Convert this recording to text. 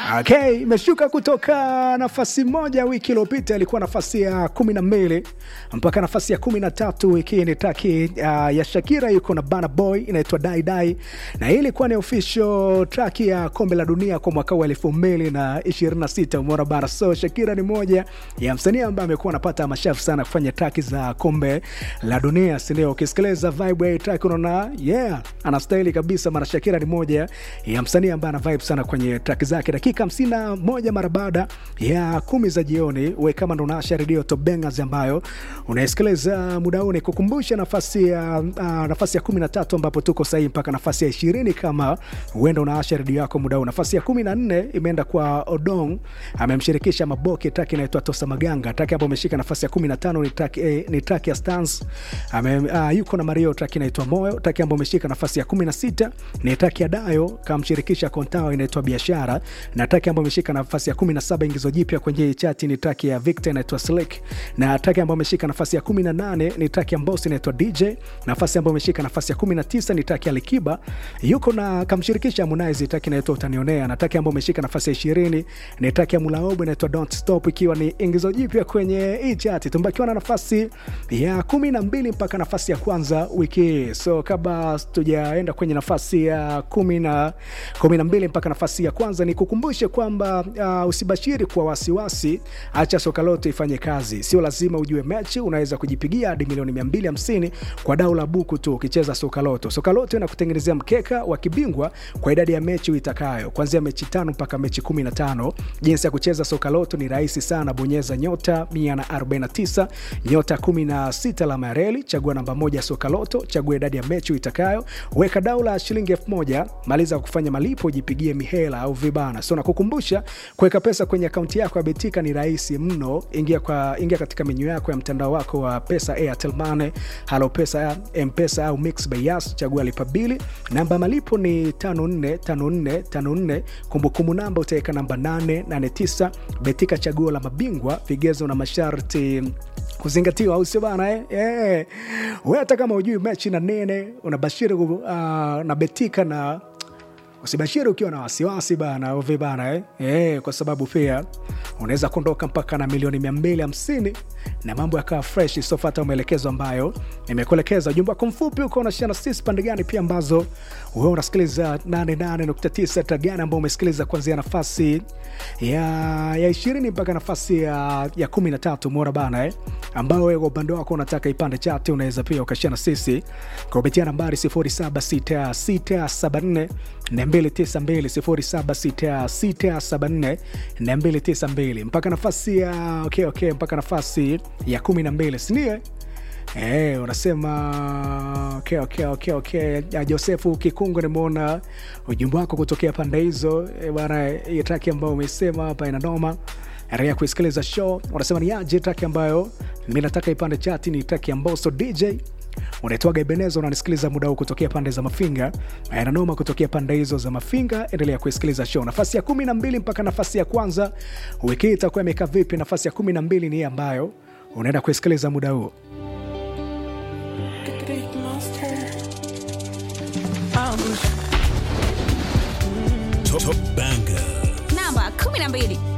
Okay, imeshuka kutoka nafasi moja wiki iliyopita, ilikuwa nafasi ya kumi na mbili mpaka nafasi ya kumi na tatu wiki hii. Ni taki uh, ya Shakira yuko na Burna Boy inaitwa Dai Dai, na hii ilikuwa ni official track ya kombe la dunia kwa mwaka wa elfu mbili na ishirini na sita. Umeona bana, so Shakira ni moja ya msanii ambaye amekuwa anapata mashafu sana kufanya track za kombe la dunia, si ndio? Ukisikiliza vibe ya track unaona yeah, anastahili kabisa, maana Shakira ni moja ya msanii ambaye ana vibe sana kwenye track zake. Dakika hamsini na moja mara baada ya kumi za jioni, we kama ndo unaasha redio Top Bangers ambayo unaisikiliza muda huu, nikukumbusha nafasi ya uh, nafasi ya kumi na tatu ambapo tuko sahii mpaka nafasi ya ishirini kama huenda unaasha redio yako muda huu. Nafasi ya kumi na nne imeenda kwa Odong, amemshirikisha Maboke, track inaitwa Tosa Maganga. Track ambayo ameshika nafasi ya kumi na tano ni track, eh, ni track ya Stans ame, uh, yuko na Mario, track inaitwa Moyo. Track ambayo ameshika nafasi ya kumi na sita ni track ya Dayo kamshirikisha Kontao inaitwa Biashara, na track ambayo ameshika nafasi ya kumi na saba ingizo jipya kwenye chati ni track ya Victor inaitwa Slick, na track ambayo ameshika nafasi ya kumi na nane ni track ya Mbosso inaitwa DJ. Nafasi ambayo ameshika nafasi ya kumi na tisa ni track ya Likiba yuko na kamshirikisha Harmonize, track inaitwa Utanionea, na track ambayo ameshika nafasi ya ishirini ni track ya Mulaobo inaitwa Don't Stop, ikiwa ni ingizo jipya kwenye hii chati. Tumbakiwa na nafasi ya kumi na mbili mpaka nafasi ya kwanza wiki hii. So kabla tujaenda kwenye nafasi ya kumi na kumi na mbili mpaka nafasi ya kwanza, ni kukumbushe kwamba uh, usibashiri kwa wasiwasi, acha soka lote ifanye kazi. Sio lazima ujue mechi, unaweza kujipigia hadi milioni 250 kwa dau la buku tu ukicheza soka loto. Soka loto inakutengenezea mkeka wa kibingwa kwa idadi ya mechi uitakayo, kuanzia mechi tano mpaka mechi 15. Jinsi ya kucheza soka loto ni rahisi sana, bonyeza nyota 149 nyota 16 alama ya reli, chagua namba moja soka loto, chagua idadi ya mechi uitakayo, weka dau la shilingi elfu moja maliza kufanya malipo, jipigie mihela au vibana. So nakukumbusha kuweka pesa kwenye akaunti yako ya Betika ni rahisi mno. Ingia, kwa, ingia katika menyu yako ya mtandao wako wa pesa, Airtel Money, Halo Pesa, Mpesa au Mix by Yas, chagua lipa bili. Namba ya malipo ni 545454, kumbukumbu namba utaweka namba 889. Betika, chaguo la mabingwa, vigezo na masharti kuzingatiwa, au sio bana eh? Eh. Wewe hata kama hujui mechi na nene unabashiri uh, na Betika na usibashiri ukiwa na wasiwasi bana uvi bana eh? Eh, kwa sababu pia unaweza kuondoka mpaka na milioni 250 na mambo yakawa fresh. Sofata maelekezo ambayo nimekuelekeza. Ujumbe wako mfupi uko unashia na sisi pande gani pia ambazo wewe unasikiliza 88.9 tagani ambao umesikiliza kuanzia nafasi ya, ya 20 mpaka nafasi ya, ya 13 mora bana eh? ambao wewe kwa upande wako unataka ipande chati, unaweza pia ukashia na sisi kupitia nambari 076674 292 076674 mpaka nafasi ya okay, okay, mpaka nafasi ya kumi na mbili sindio? Eh, unasema okay, okay, okay, okay. Josefu Kikungu, nimeona ujumbe wako kutokea pande hizo e, bana. Hii traki ambayo umesema hapa ina noma rea kuisikiliza show. Unasema ni aje traki ambayo mi nataka ipande chati ni traki ya Mbosso DJ unaitwaga Ebeneza, unanisikiliza muda huu kutokea pande za Mafinga, nanoma kutokea pande hizo za Mafinga. Endelea kuisikiliza show. Nafasi ya kumi na mbili mpaka nafasi ya kwanza wiki hii itakuwa imekaa vipi? Nafasi ya kumi na mbili ni hii ambayo unaenda kuisikiliza muda huu. Top Banger. namba 12